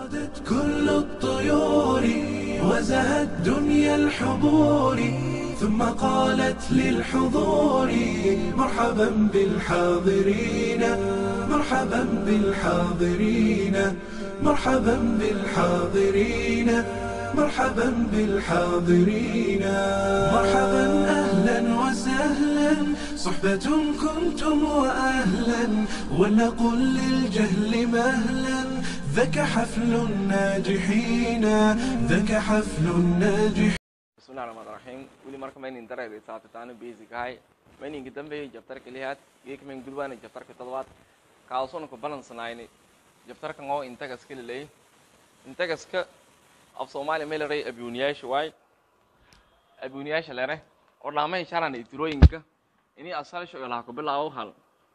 صادت كل الطيور وزهت دنيا الحضور ثم قالت للحضور مرحبا بالحاضرين مرحبا بالحاضرين مرحبا بالحاضرين مرحبا بالحاضرين مرحبا اهلا وسهلا صحبة كنتم واهلا ولنقل للجهل مهلا ذاك حفل الناجحين ذاك حفل الناجحين bismillahi raxmaan raxiim weli marka maynin dareeri saatitaana basic ahay mayninka dambeeyay jabtarka lihaad geekmayn gulwaana jabtarka toddobaad kaasuna ku balansanayni jabtarkan oo intagaska lilay intagaska af soomaaliya may laray abuuniyaasha waay abuuniyaasha lere oo dhaamahay sharana itirooyinka ini asalsho ilaha ku bilaabo hal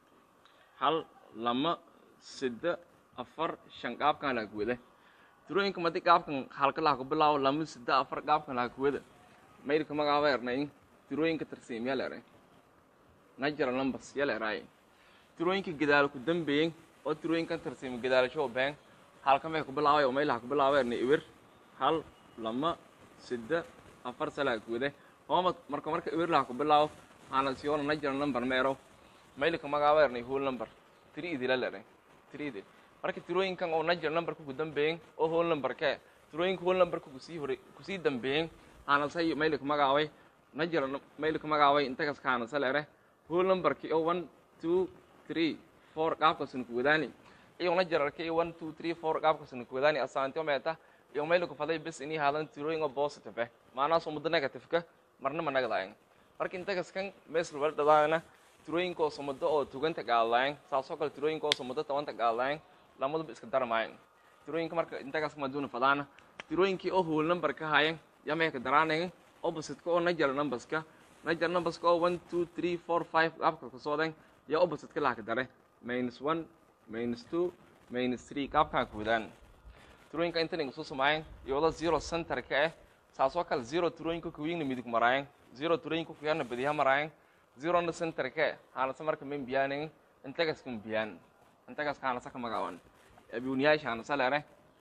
hal lama sida afar shan qaabkan laha kuwada tirooyinka madi qaabkan halka laha ku bilaabo lama sida afar qaabkan laha kuwada maydka magaaba ernay tirooyinka tarsiim yaa leeray natural numbers yaa leeraay tirooyinka gadaalo ku dambeeyey oo tirooyinkan tarsiim gadaalasho been halka may ku bilaabay oo maylaha ku bilaabay ernay iwer hal lama sida afar salaa kuwada hooma marka marka iwer laha ku bilaabo aanan siyoona natural number meero maylka magaaba ernay whole number three idila leeray three idil marka tirooyinkan oo natural numberka ku dambeeyey oo whole number kee tirooyinka whole numberka kusii hore kusii dambeeyey aanasay maylka magaabay najira maylka magaabay intagas kaanasa lere whole numberki oo one two three four qaabkasuna ku wadaani iyo najirarka iyo one two three four qaabkasuna ku wadaani asaantio meeta iyo maylka faday bis inii haadan tirooyin oo positive eh maanaas umada negative-ka marna ma nagdayan marka intagaskan meesl wala dhadaana tirooyinka oo sumado oo tuganta gaadlayan saasoo kale tirooyinka oo sumado tabanta gaadlayan lamaduba iska daramayan tirooyinka marka intagaska maduuna fadaana tirooyinkii oo whole number ka hayan yamayka daraanayn opposite-ka oo natural numberska natural numberska oo one two three four five qaabka kasoodan yaa opposite-ka lahaka dare minus one minus two minus three qaabkaa ku wadaan tirooyinka intan igu soo samaayeen iyo wada zero centerka eh saasoo kale zero tirooyinka kuwiingna midig maraayan zero tirooyinka kuyarna badiha maraayan zerona centerka eh haanase marka min biyaanin intagaska biyaan intagaska haanase ka magaaban abuuniyaasha haanase lere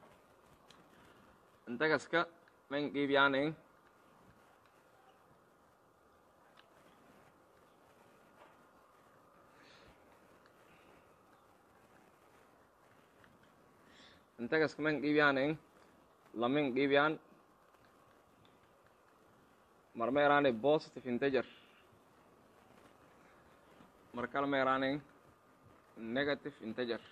intagaska men qiibiyaanin intagaska men qiibiyaanin lamin qiibiyaan marma eraani positive integer markale ma eraanin negative integer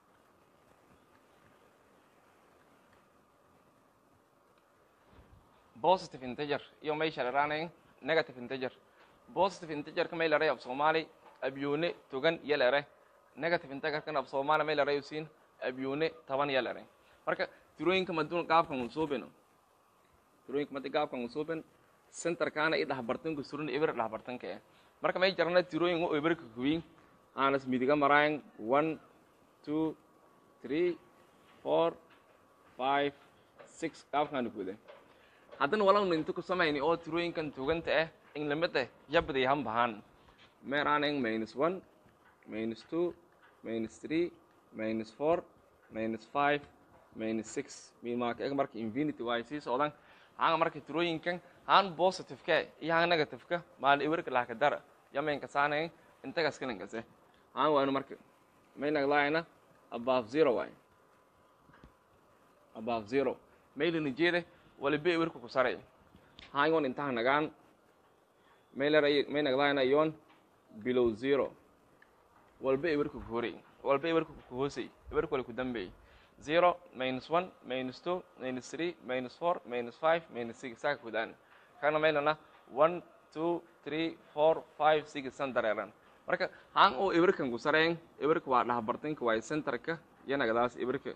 positive integer iyo meesha leraanayn negative integer positive integerka may leray af soomaali abyuune togan iyo lere negative integerkan af soomaali may leray usiin abyuune toban iyo lere marka tirooyinka maduun qaabkan usuubino tirooyinka madi qaabkan usuubin centerkaana i dhexbartanka surin ibir dhexbartanka eh marka may jarana tirooyin u ibirka kuwiin aanas midiga maraayan one two three four five six qaabkaana kuwada haddana walagnu inta ku samayni oo tirooyinkan tuganta ah in lamid ah yabday han bahaan meeraanayn minus one minus two minus three minus four minus five minus six mimaaka eg marka infinity waay sii socdaan hanga marka tirooyinkan han positive-ka iyo han negative-ka maal iwerka lahka dara yamaynka saanayn intagas kalinkase han waanu marka may naglaayana above zero waay above zero maylina jeede waliba iwerka ku saray hangon intaha nagaan maylara may naglaayana yon below zero walba iwerka ku horay walba iwerka ku hoosay iwerka wala ku dambeey zero minus one minus two minus three minus four minus five minus six saaka kudaan kana maylana one two three four five six san dareeran marka han oo iwerkan ku sareen iwerka waa dhaxbartanka waay centerka iyo nagadaas iwerka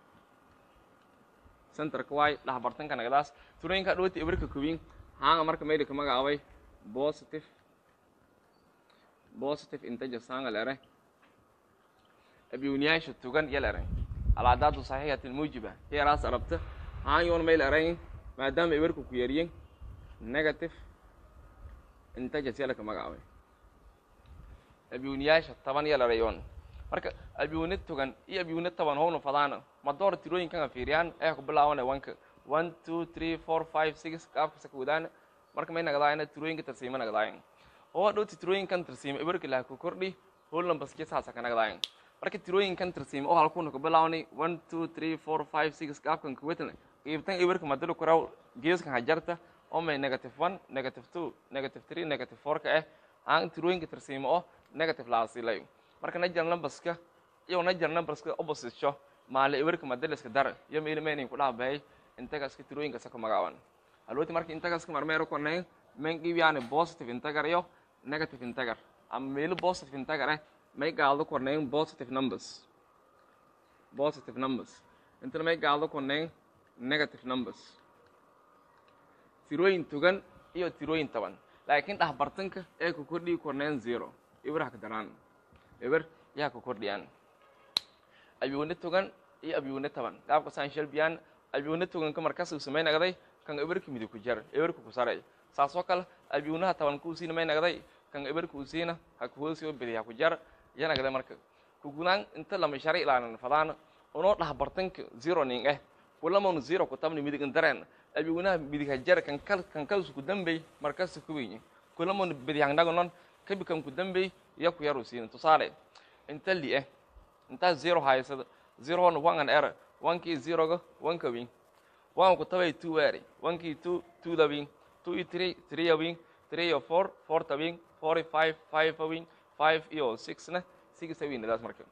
centerka waay dhaxbartanka nagadaas turooyinka dhawata iwerka kuwiin hanga marka maylika magacaabay positive positive integer sanga lere abiuniyaasha tugan iyo lere alcadaadu saxiixat almuujiba heeraas arabta haanyoon mayl erayn maadaama iwerka ku yaryin negative integers yala ka magacaabay abiuniyaasha toban iyo lerayoon marka abyunid togan iyo abyunid taban howna fadaana ma door tirooyinkan fiiriyaan ee ku bilaawana wanka one two three four five six qaabkasa ka wadaan marka may nagadaayana tirooyinka tarsiima nagadaayan oo dhowti tirooyinkan tarsiima ibarka laha ku kordhi whole numberski saasa ka nagadaayan marka tirooyinkan tarsiima oo halkuna ku bilaawni one two three four five six qaabkan ka wadana qiibtan ibarka madalo kuraw geeskan hajarta oo may negative one negative two negative three negative four ka ah aan tirooyinka tarsiima oo negative laasilayo marka najar numberska iyo najar numberska opposite sho maale ibarka madaliska dar iyo meelmeenin ku dhaabahay intagaska tirooyinka sa ku magaaban haloti marka intagaska marmeero konay men qiibyaani positive integer iyo negative integer ama meelo positive integer eh may gaaldo kornayn positive numbers positive numbers intana may gaaldo kornayn negative numbers tirooyin togan iyo tirooyin taban laakiin dhexbartanka ee ku kordhii kornayn zero ibir ha ka daraan ibir yaa ku kordhiyaan abyuune togan iyo abyuune taban qaabka saan shalbiyaan abyuune toganka markaas uu samay nagday kan ibirka midib ku jar ibirka ku saray saasoo kale abyuunaha taban kuu siina may nagday kan ibirka uu siina ha ku hoosiyo bidi ha ku jar ya nagday marka kugunaan inta lama shari ilaanan fadaan unoo dhexbartanka zero ning eh kulamon zero ku tabni midigan dareen abyuunaha midig ha jar kan kal kan kalsu ku dambey markaas ku weyn kulamon bidi hangnagonon kabi kan ku dambey ya ku yaru siina tusaale inta li eh inta zero haysada zero on one an error one kii zeroga one ka weyn one ku tabay two eri one kii two two da weyn two iyo three three ya weyn three iyo four four ta weyn four iyo five five a weyn five iyo six na six a weyn daas marka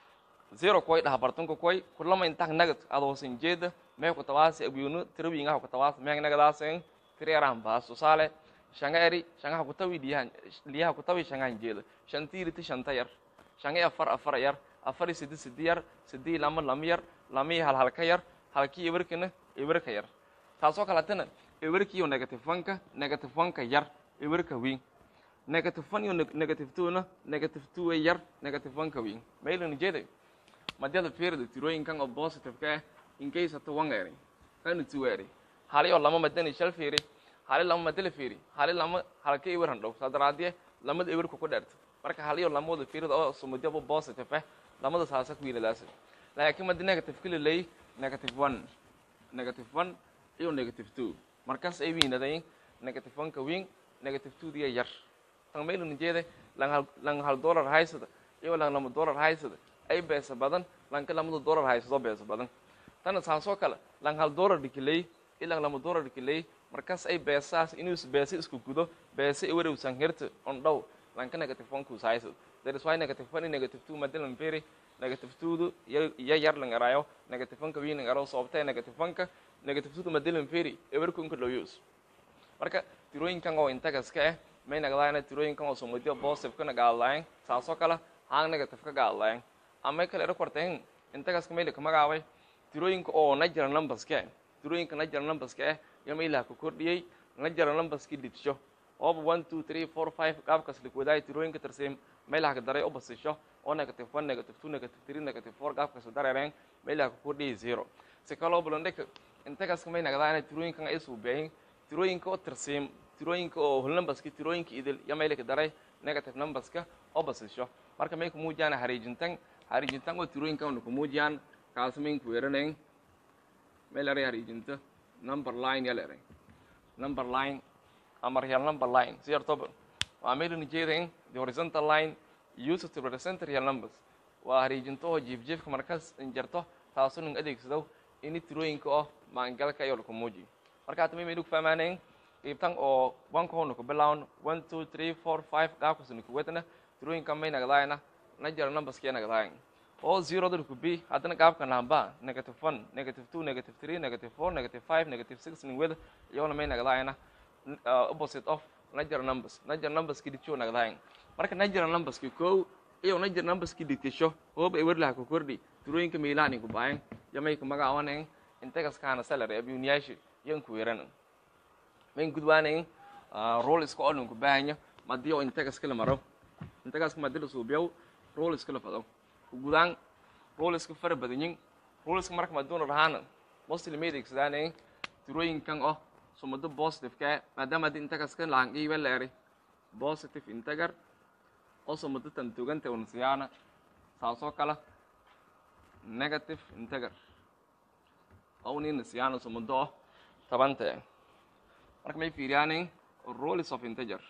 zero koy dhaha bartanka koy kulama intak nagad adoo sin jeeda mee ku tabaasi abyunu tirawingaha ku tabaas meeng nagadaasen three aran baas tusaale shanga eri shangaha ku tawi liyahan liyaha ku tawi shangahan jeeda shantiiriti shanta yar shanga afar afar yar afar sidi sidi yar sidi lama lama yar lama hal halka yar halkii ibirkina ibirka yar taasoo kaletana ibirkiiyo negative one-ka negative one-ka yar ibirka weyn negative one iyo negative two-na negative two yar negative one-ka weyn maylana jeeday madyada fiirida tirooyinkan oo positive-ka ah incase hata one eri kana two eri hali oo lama madani shal fiiri hali lama madala fiiri hali lama halka ibir handhow saa daraadee lamada ibirka ku dheerta marka haliyo lamada fiirida oo sumudyaba positive ah lamada saasa ku yiladaasa laakiin madi negative kala leey negative one negative one iyo negative two markaas ay wiinadayn negative one ka weyn negative two diya yar tan maylana jeeda lan hal lan hal dollar haysada iyo lan lama dollar haysada ay beesa badan lanka lamada dollar haysado beesa badan tana saasoo kale lan hal dollar dhikiley ilan lama dollar dhikiley markaas ay beesaas inuu beesa isku gudo beesa iwarewsan herta on dhow lanka negative one kuus haysado that is why negative one iyo negative two madalan feri negative two-du ya yar lang arayo negative one-ka wiin lang aro sababtee negative one-ka negative two-du madalan feri ewerkunka loo use marka tirooyinkan oo intagaska ah may nagdaayana tirooyinkan oo somadiyo positive ka nagaadlayan saasoo kale haan negative ka gaadlayan ama kale era korteen intagaska mayla ka magaabay tirooyinka oo natural numberska ah tirooyinka natural numberska ah iyo maylaha ka kordhiyey natural numberski dhidsho ooba one two three four five qaabkaas likwadaay tirooyinka tarsiim meelaha ka daray u basisho oo negative one negative two negative three negative four qaabkaas dareereen meelaha ka kordhiyay zero si kaloo bulandhika intagaas may nagdaana tirooyinkan ay suubeeyin tirooyinka oo tarsiim tirooyinka oo whole numberska tirooyinka idil iyo meela ka daray negative numberska oo basisho marka may kumuujiyaan hariijintan hariijintan oo tirooyinkan una kumuujiyaan kaas mayn ku weeranayn meel eray hariijinta number line yal eray number line ama real number line si yartoba waa meelana jeedayn the horizontal line used to represent real numbers waa hariijinto oo jiifjiifka markaas injarto taasoo nin adeegsado ini tirooyinka oo maangalka iyo laku muujiyo marka hata maymaynu ku fahmaanayn qiibtan oo wanka hoona ku bilawn one two three four five qaabkaasna ku wadana tirooyinka may nagdaayana najara numberskiya nagdaayan oo zeroda ku b haddana qaabka namba negative one negative two negative three negative four negative five negative six nin wada iyagona may nagdaayana opposite of natural numbers natural numberski dhigto nagdahayn marka natural numberski kow iyo natural numberski dhigtisho hooba ewerlaha ku kordhi tirooyinka meelahan ku baayan yamay ku magacawanayn intagaskaana salary abyuniyaashi yan ku weeranan mayn gudwaanayn role iska oo dhan ku baahanya madii oo intagaska la maro intagaska madii la suubiyow role iska la fado gudaan role iska fara badanyin role iska marka maduuna rahaana mostly may adeegsadaanayn tirooyinkan oo sumado positive ka maadaama haddii intagaska lahan iiba la eray positive integer oo sumado tan tuganta unsiyaana saasoo kale negative integer oo unina siyaana sumudo oh tabante marka may fiiriyaanin rules of integer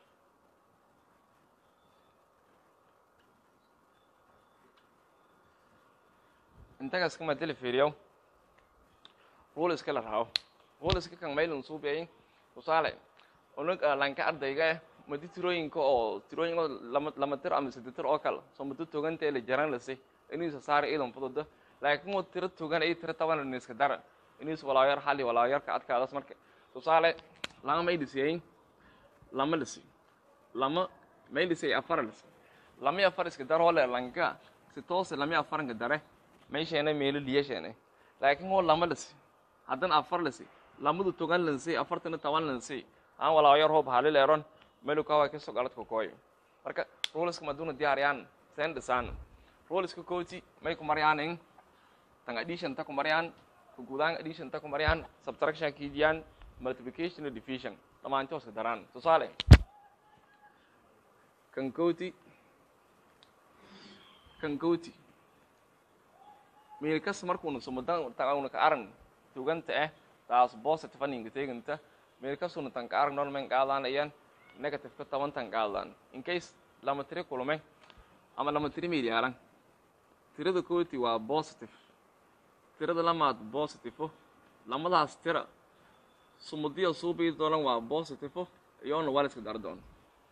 integerska madili fiiriyo ruleska la rabo ruleska kan maylun suubiyay tusaale unug lanka ardayga eh madi tirooyinka oo tirooyin oo lama lama tir ama saddex tir oo kale soo muddo toganta la jaran lase inuusa saara iidan fududa laakiin waa tiro togan ay tiro taban la iska dara inuusa walaayar xali walaayarka adkaadaas marka tusaale lama may dhisiyay lama lisi lama may dhisiyay afar lisi lama afar iska daro le lanka si toose lama afaranka dare may sheena meelo liya sheena laakiin waa lama lisi haddana afar lisi lamadu togan lansi afartana taban lansi aan walaayar hoob halil eron meluka waa kasoo galadka kooy marka ruleska maduna diyaariyaan seen dhisaan ruleska kooti may ku maryaanin tan addition ta ku maryaan ku gudaan addition ta ku maryaan subtraction kiidiyaan multiplication and division dhamaantood iska daraan tusaale kan kooti kan kooti meelkas markuuna sumudan tagauna ka aran tuganta eh taas positive aninga teganta meelkasuna tan ka arag normen qaadaanayaan negative ka toban tan qaadaan in case lama tiri kulme ama lama tiri meel yaalan tirada kooti waa positive tirada lamaad positive lamadaas tira sumudiya suubii doolan waa positive iyoona waa la iska dar doon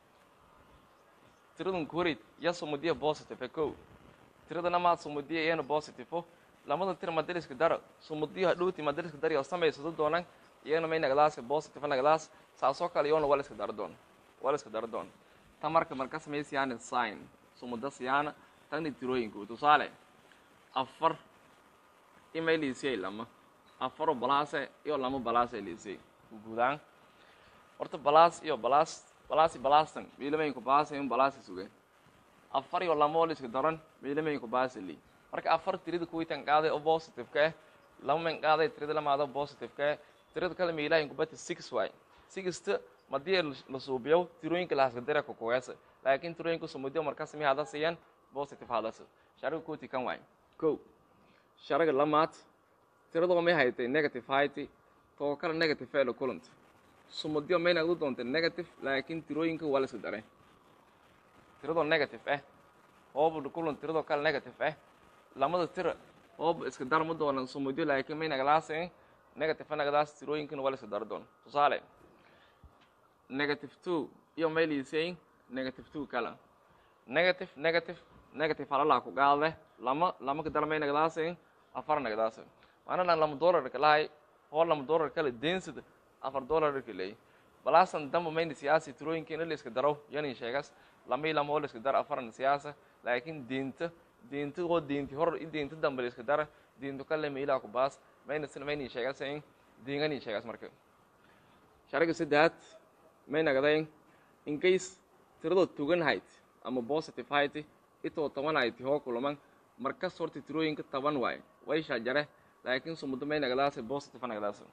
tiradun korid ya sumudiya positive kow tirada lamaad sumudiya iyana positive lamada tira madaliska dara sumudiya hadhowti madaliska dar iyo samaysado doonan iyana may nagdaas positive nagdaas saasoo kale iyoona waa la iska dar doon waa la iska dar doon ta marka marka samaysayaan sign sumuda siyaana tani tirooyinku tusaale afar imay liisiyay lama afaro balaase iyo lama balaase liisiyay guudaan horta balaas iyo balaas balaasi balaastan miilamayinku baasa in balaasi sugeen afar iyo lama oo la iska daran miilamayinku baasa li marka afar tirada kuwitan qaaday oo positive ka eh lama man qaaday tirada lamaado positive ka eh tirada kale miilahinku bati six waay sixta madii la suubiyo tirooyinka lahaska dira kukuweesa laakiin tirooyinka sumudiyo markas mi hada siiyaan positive hadas shariga kooti kan waay ko shariga lamaad tiradoo may haytay negative hayti too kale negative ee la kulanta sumudiyo may nagdu doontay negative laakiin tirooyinka waa la iska daray tiradoo negative eh hooba kulan tiradoo kale negative eh lamada tira hooba iska dar ma doonan sumudiyo laakiin may naglaasin negative nagdaas tirooyinkana waa la iska dar doon tusaale negative two iyo may liisayin negative two kala negative negative negative halalaa ku qaade lama lama kadar may nagdaasin afar nagdaasin maanalan lama dollarka lahay hoo lama dollar kale densida afar dollarka leey balaasan damba mayna siyaasi tirooyinkeena la iska daro yanin sheegas lamay lama oo la iska daro afarna siyaasa laakiin diinta diinta oo diinti hor i diinta dambe la iska dara diintu kale meilaa ku baas mayna sina mayni sheegasayn diingani sheegas marka shariga saddeaad may nagdayn in case tiradoo tugan hayd ama positive hayti itoo toban hayti hoo kulaman markas horta tirooyinka toban waay wayshaa jare laakiin sumudo may nagdaasa positive nagdaasa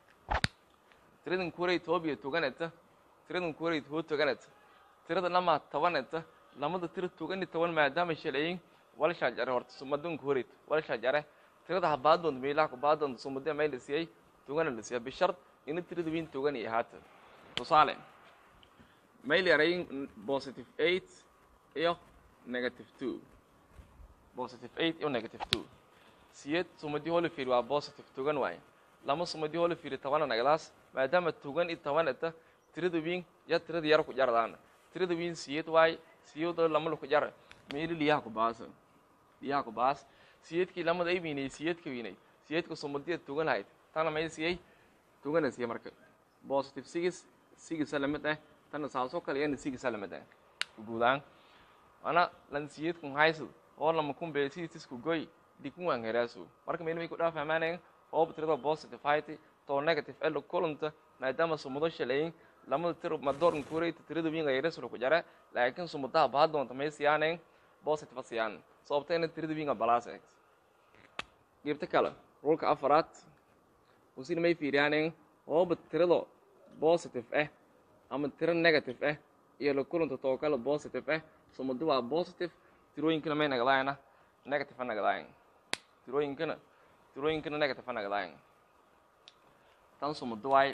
tiradan kuray toobiya tuganeta tiradan kuray hoo tuganeta tirada lamaa tobaneta lamada tira tugani toban maadaama shalayin walshaa jare horta sumadun kuray walshaa jare tirada habaadoonta meelaha kubaadoonta sumudee may la siiyey tugana la siiya bishart ina tirada wiin tugani ahaata tusaale may leerayin positive eight iyo negative two positive eight iyo negative two siyeed sumadii hoo la fiiri waa positive tugan waaye lama sumadii hoo la fiiri tobana nagdaas maadaama tugan i tobaneta tirada wiin ya tirada yar ku jardaan tirada wiin siyeed waaye siyeedoo lama laku jar meeli liyaha ku baasa liyaha ku baas siyeedkii lamada ay wiinay siyeedka wiinay siyeedka sumadiya tugan lahayd tana may siiyey tugana siiyey marka positive six six lamid ah tana saasoo kale yana six lamid ah guudaan ana lan siyeedkun haysad oo lama kun beesiisku goy dikun waan heraasu marka meel may ku dhaa fahmaanayn hooba tirada positive hayti too negative elo kulanta maadaama sumudo shalayin lamada tiro madoorn kureyta tirada wiin ayreslo ku jara laakiin sumudaha baa doonta may siyaanayn positive siyaan sababta ina tirada wiinga balaas eeg geebta kale rulka afaraad usina may fiiriyaanayn hooba tirado positive ah ama tiro negative ah iyo la kulanta too kale positive ah sumado waa positive tirooyinkana may nagadaayana negative a nagadaayan tirooyinkana tirooyinkana negative a nagadaayan tan sumado waay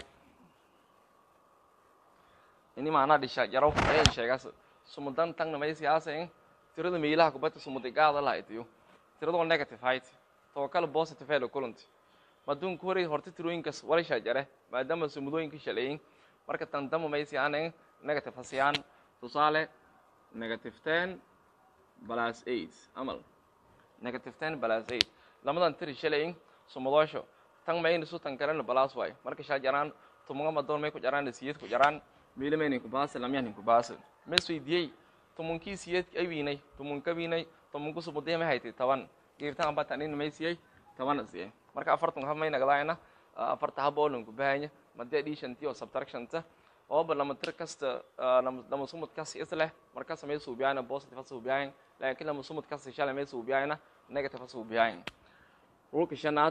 ini maanaa dhisha jaraw ayan sheegaas sumadan tangna may siyaasayn tirada meelaha kubadda sumada gaada lahaytiyo tiradoo negative hayt too kale positive helo kulanti maduunka hore horta tirooyinkas walisha jare maadaama sumudooyinka shaleeyin marka tan dama may siyaanan negative hasiyaan tusaale negative ten plus eight amal negative ten plus eight lamadan tiri shaleeyin sumadoosho tan mayna su tan kalena plus waay marka shaa jaraan tumunga madoon may ku jaraan siyad ku jaraan meela maynin ku baasa lamyanin ku baasa mes weydiyey tumunkii siyad ay wiinay tumunka wiinay tumunku sumudee may haytay toban geertaan ba tanin may siyay toban siyay marka afartan hab may nagadaayna afarta hab oo lanku bahanya madee additionti oo subtractionta ooba lama tir kasta lama sumud kasi isleh markas may suubiyayna positive suubiyayn laakiin lama sumud kasi shalay may suubiyayna negative suubiyayn rulka shanaad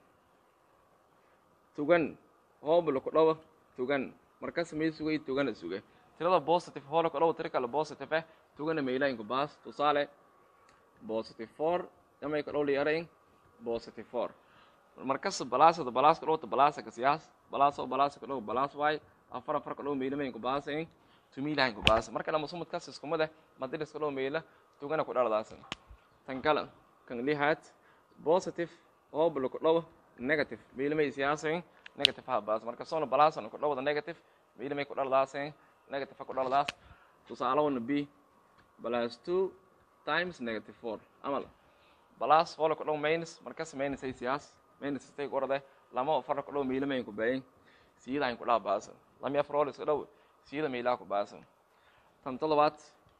tugan ooba laku dhawa tugan markas may sugay tugana sugay tirada positive hoo laku dhawa tira kale positive eh tugana maylaynku baas tusaale positive four yamay ka dhowli yarayn positive four markas balaasada balaaska dhowta balaasa kasiyaas balaaso balaasa ka dhow balaas waay afar afar ka dhow meela mayn ku baasayn tumiilahayn ku baasa marka lama sumad kas iskumade madilis ka dhow meela tugana ku dhaladaasa tan kale kan lihaad positive oo bala ku dhow negative meela may siyaasayn negative ha baasa marka soona balaasana ku dhowda negative meela may ku dhaladaasay negative ha ku dhaladaas tusaalawana b plus two times negative four amal balas hoola ku dhow minus markas minus ay siyaas minus istay ku orade lama afar ku dhow meela mayn ku bayin siyada hayn ku dhaa baasa lami afar hoola iska dhow siyada meelaa ku baasa tan toddobaad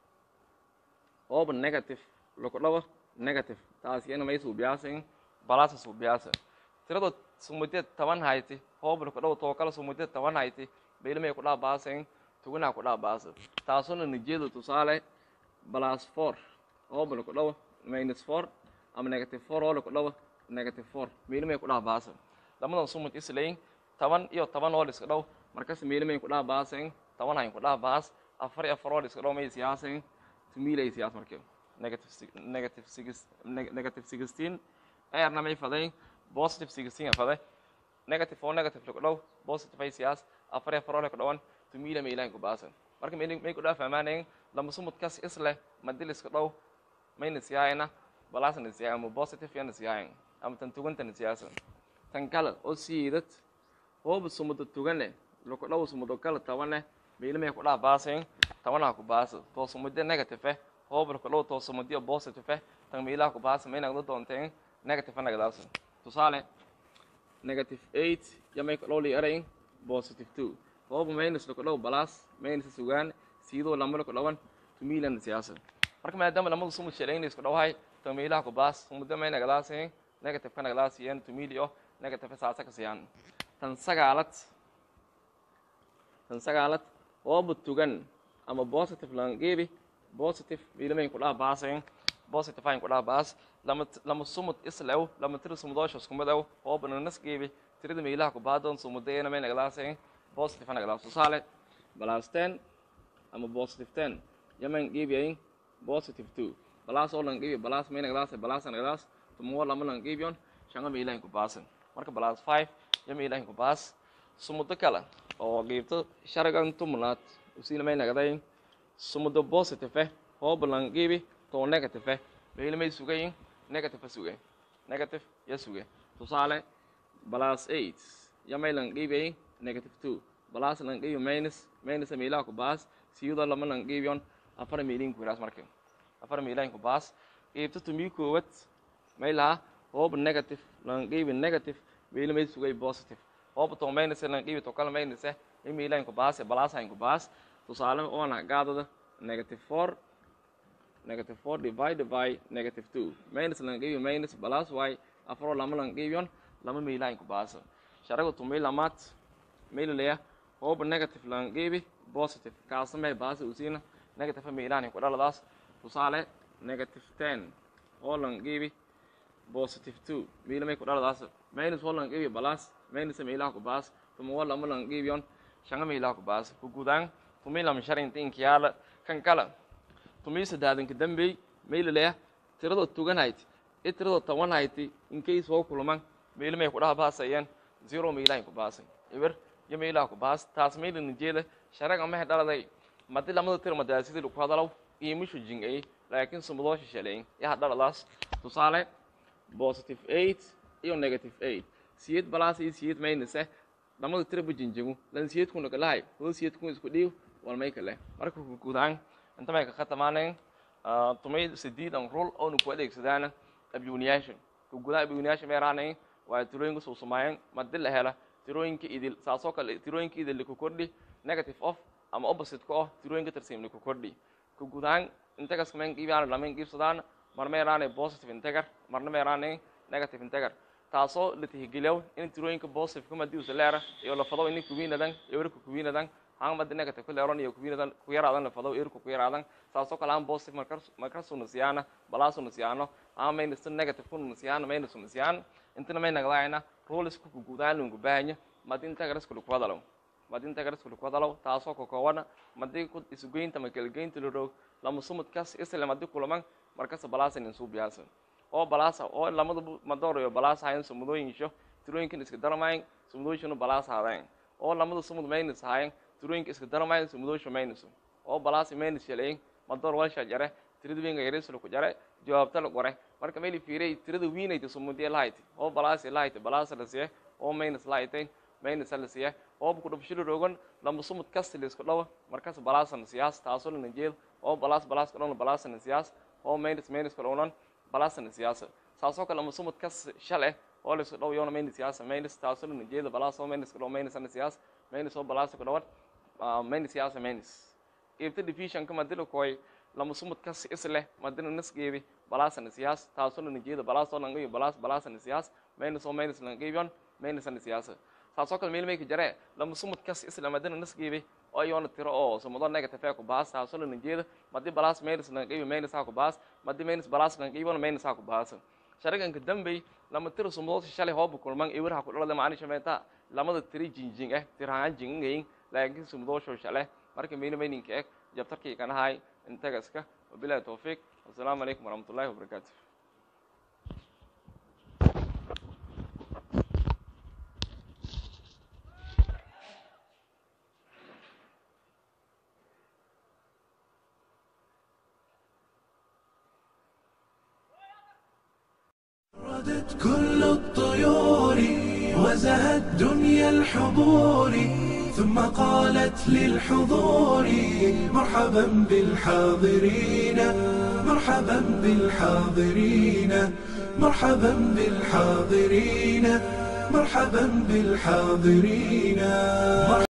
ooba negative laku dhawa negative taas iyana may suubiyaasayn balasa suubiyaasa tirado sumudeed toban hayti hooba laku dhawa too kale sumudeed toban hayti meela may ku dhaa baasayn tugunaa ku dhaa baasa taasuna nijeedu tusaale plus four ooba laku dhawa minus four ama negative four oo laku dhawa negative four meelimay ku dhaha baasa lamadan sumud islayn toban iyo toban oo liska dhow markas meelimay ku dhaha baasayn toban hayn ku dhaha baas afar iyo afar oo liska dhow may siyaasayn tumiilay siyaas marka negative negative six negative sixteen ayarna may faday positive sixteen a faday negative oo negative laku dhow positive ay siyaas afar iyo afar oo laku dhawan tumiila meelahayn ku baasa marka may may ku dhaha fahmaanayn lama sumud kas isleh madiliska dhow mayna siyaayana balaasna siyaa ama positive yana siyaayan ama tan tugantana siyaasa tan kale oo siidad hooba sumudo tugane laku dhaw sumudo kale tabane meelimay ku dhaha baasayn tabanaha ku baasa too sumude negative eh hooba laku dhaw too sumudiyo positive eh tan meelaha ku baasa may nagda doonteen negative nagadaasa tusaale negative eight yamay ku dhaw li erayn positive two hooba minus laku dhaw balaas minus sugaan siidoo lama laku dhawan tumiilana siyaasa marka maadaama lamadu sumud shaleyn isku dhawahay tan meelaha ku baas sumudo may nagadaaseen negative ka nagadaasiyeen tumilio negative saasa ka siyaan tan sagaalad tan sagaalad ooba tugan ama positive langeebi positive meelamayn ku dhaha baaseen positive hayn ku dhaha baas lama lama sumud islew lama tiri sumudoosha iskumidew ooba nanasgeebi tirada meelaha ku baadoon sumudeena may nagadaaseen positive ha nagadaas tusaale plus ten ama positive ten yaman geebiyayn positive two balaas oo langeebi balaas may nagadaas balaas nagadaas tumuwa lama langeebiyon shanga meelahayn ku baasan marka balaas five yo meelahayn ku baas sumudo kale oo geebto sharagan tumnaad usiina may nagadayn sumudo positive eh hooba langeebi too negative eh meela may sugayin negative suge negative ya suge tusaale balaas eight ya may langeebiyayn negative two balaas langeebi minus minus meelaha ku baas siyadoo lama langeebiyon afar meelin ku iraas marka afar meelahayn ku baas geebto tumii koowad may lahaa hooba negative langeebi negative meela may sugay positive hooba too minus langeebi too kale minus eh in meelahayn ku baas balaas hayn ku baas tusaale oona gaadada negative four negative four divided by negative two minus langeebi minus balaas y afaroo lama langeebiyon lama meelahayn ku baasa sharaga tumay lamaad meelaleya hooba negative langeebi positive kaasamay baasa usiina negative meelahayn ku dhaladaas tusaale negative ten oo langeebi positive two meelamay ku dhaladaas minus oo langeebi balaas minus meelaha ku baas tumuwa lama langeebiyon shanga meelaha ku baas ku gudaan tumi lama sharinta inkiyaala kan kala tumi sadaadanka dambey maylaleya tiradoo tugan hayti i tiradoo tawan hayti inkay soo kulman mayli may kudhaha baasayeen zero maylahin ku baasay eber iyo maylaha ku baas taas maylina jeeda sharaga mahe dhaladay madi lamada tir madaasidii lagu hadalaw iimishu jingay laakiin sumudoo shishaleyn yaha dhaladaas tusaale positive eight iyo negative eight siyed balaas iyo siyed maynase lamada tira bu jinjigu lan siyed kuna kalahay hoo siyed kun isku dhiiw wal may kale marka gudaan inta may ka khatamaaneen tumay sidiidan rul oonu ku adeegsadaana abyuniyaasha kugudaan abyuniyaasha meeraanayn waa tirooyinka soo samaayeen madi la hela tirooyinka idil saasoo kale tirooyinka idil liku kordhi negative of ama opposite ka oh tirooyinka tirsiim liku kordhi kugudaan integas men qiibaan lamen qiibsadaan mar meeraanay positive integer marna meeraanay negative integer taasoo la tixgeliyo in tirooyinka positive kuma diusa leera iyo la fado in kuwiinadan iyo werku kuwiinadan haan madi negative ku leeron iyo kuwiinadan ku yaraadan la fado erku ku yaraadan saasoo kale aan positive markar markasuna siyaana balaasuna siyaano aan minus negative kuna siyaana minusuna siyaan intana may nagdaayna rules ku gudaan lungu baahanya madi integers ku ku hadalo madi integers ku ku hadalo taasoo ka kooban madi ku isugeynta ma kala geynta la roog lama sumad kas isla madi kulaman markas balaasan in suubiyaasan oo balaasa oo lamada madoor iyo balaasa hayn sumudooyinsho tirooyinkan iska daramayn sumudooyinshuna balaasa haadayn oo lamada sumud minus hayn tirooyinka iska daramayn sumudoosha minus oo balaasa minus shaleyn madoor walsha jare tirada wiinga yarisla ku jare jawaabta la qore marka meel fiiray tirada wiinayta sumudee lahayd oo balaasi lahayd balaasa la siye oo minus lahayd minus la siye oo ku dhubshilo rogan lama sumud kasta la isku dhawo markaas balaasan siyaas taasoo la jeel oo balaas balaas kadhon balaasan siyaas oo minus minus kadhonan balaasan siyaasa saasoo kale lama sumud kas shale oo la isku dhawo yoona minus siyaasa minus taasoo la jeel balaas oo minus kadhon minus siyaas minus oo balaas kadhowan minus siyaasa minus ibta division kama dilo koy lama sumud kas isle madina nasgeedi balaasan siyaas taasoo la jeeda balaas oo langayo balaas balaasan siyaas minus oo minus langayon minus siyaasa saasoo kale meel mayka jare lama sumud kas isla madina nasgeedi oo yoona tiro oo sumudo negative ku baas taasoo la jeeda madi balaas minus langayo minus ku baas madi minus balaas langayo minus ku baas shariganka dambey lama tiro sumudo shalay hoob kulman ewer ha ku dhalada macni shameeta lamada tiri jinjing eh tirahan jingayn laakiin sumudo soo shalay marka meel mayninka eg jabtarkii kanahay intagaska wabilahi towfiiq wasalaamu calaykum waraxmat ullahi wabarakaatu ردت كل الطيور وزهت دنيا الحضور ثم قالت للحضور مرحبا بالحاضرين مرحبا بالحاضرين مرحبا بالحاضرين مرحبا بالحاضرين